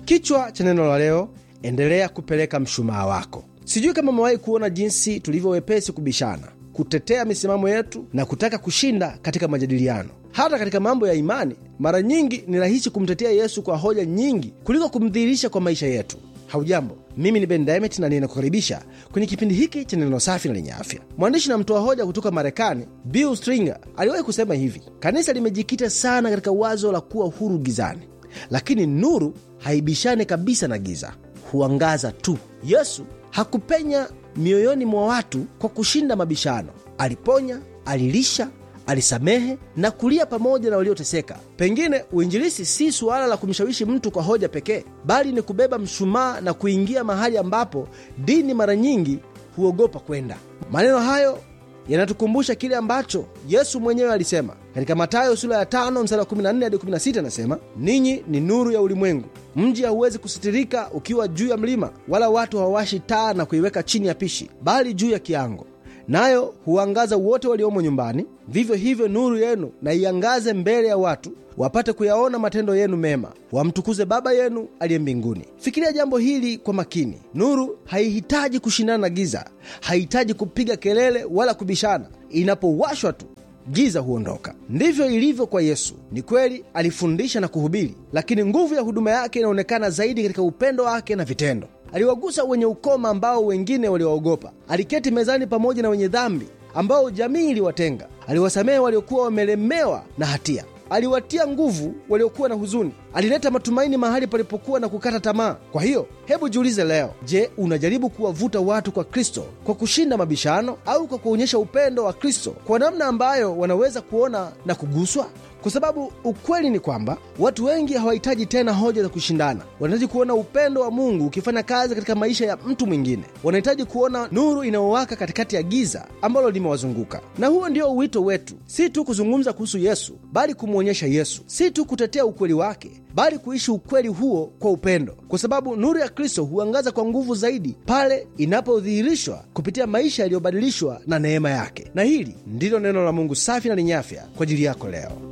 Kichwa cha neno la leo, endelea kupeleka mshumaa wako. Sijui kama umewahi kuona jinsi tulivyo wepesi kubishana, kutetea misimamo yetu na kutaka kushinda katika majadiliano. Hata katika mambo ya imani, mara nyingi ni rahisi kumtetea Yesu kwa hoja nyingi kuliko kumdhihirisha kwa maisha yetu. Haujambo, mimi ni Ben Diamond na ninakukaribisha kwenye kipindi hiki cha neno safi na lenye afya. Mwandishi na mtoa hoja kutoka Marekani, Bill Stringer aliwahi kusema hivi: kanisa limejikita sana katika wazo la kuwa huru gizani, lakini nuru haibishane kabisa na giza, huangaza tu. Yesu hakupenya mioyoni mwa watu kwa kushinda mabishano. Aliponya, alilisha, alisamehe na kulia pamoja na walioteseka. Pengine uinjilisi si suala la kumshawishi mtu kwa hoja pekee, bali ni kubeba mshumaa na kuingia mahali ambapo dini mara nyingi huogopa kwenda. Maneno hayo yanatukumbusha kile ambacho Yesu mwenyewe alisema katika Mathayo sura ya 5 mstari wa 14 hadi 16, anasema ninyi ni nuru ya ulimwengu. Mji hauwezi kusitirika ukiwa juu ya mlima, wala watu hawawashi taa na kuiweka chini ya pishi, bali juu ya kiango, nayo huangaza wote waliomo nyumbani. Vivyo hivyo nuru yenu na iangaze mbele ya watu, wapate kuyaona matendo yenu mema, wamtukuze Baba yenu aliye mbinguni. Fikiria jambo hili kwa makini. Nuru haihitaji kushindana na giza, haihitaji kupiga kelele wala kubishana. Inapowashwa tu giza huondoka. Ndivyo ilivyo kwa Yesu. Ni kweli alifundisha na kuhubiri, lakini nguvu ya huduma yake inaonekana zaidi katika upendo wake na vitendo. Aliwagusa wenye ukoma ambao wengine waliwaogopa. Aliketi mezani pamoja na wenye dhambi ambao jamii iliwatenga. Aliwasamehe waliokuwa wamelemewa na hatia. Aliwatia nguvu waliokuwa na huzuni. Alileta matumaini mahali palipokuwa na kukata tamaa. Kwa hiyo, hebu jiulize leo, je, unajaribu kuwavuta watu kwa Kristo kwa kushinda mabishano au kwa kuonyesha upendo wa Kristo kwa namna ambayo wanaweza kuona na kuguswa? Kwa sababu ukweli ni kwamba watu wengi hawahitaji tena hoja za kushindana. Wanahitaji kuona upendo wa Mungu ukifanya kazi katika maisha ya mtu mwingine. Wanahitaji kuona nuru inayowaka katikati ya giza ambalo limewazunguka. Na huo ndio wito wetu, si tu kuzungumza kuhusu Yesu, bali kumwonyesha Yesu, si tu kutetea ukweli wake, bali kuishi ukweli huo kwa upendo, kwa sababu nuru ya Kristo huangaza kwa nguvu zaidi pale inapodhihirishwa kupitia maisha yaliyobadilishwa na neema yake. Na hili ndilo neno la Mungu safi na lenye afya kwa ajili yako leo.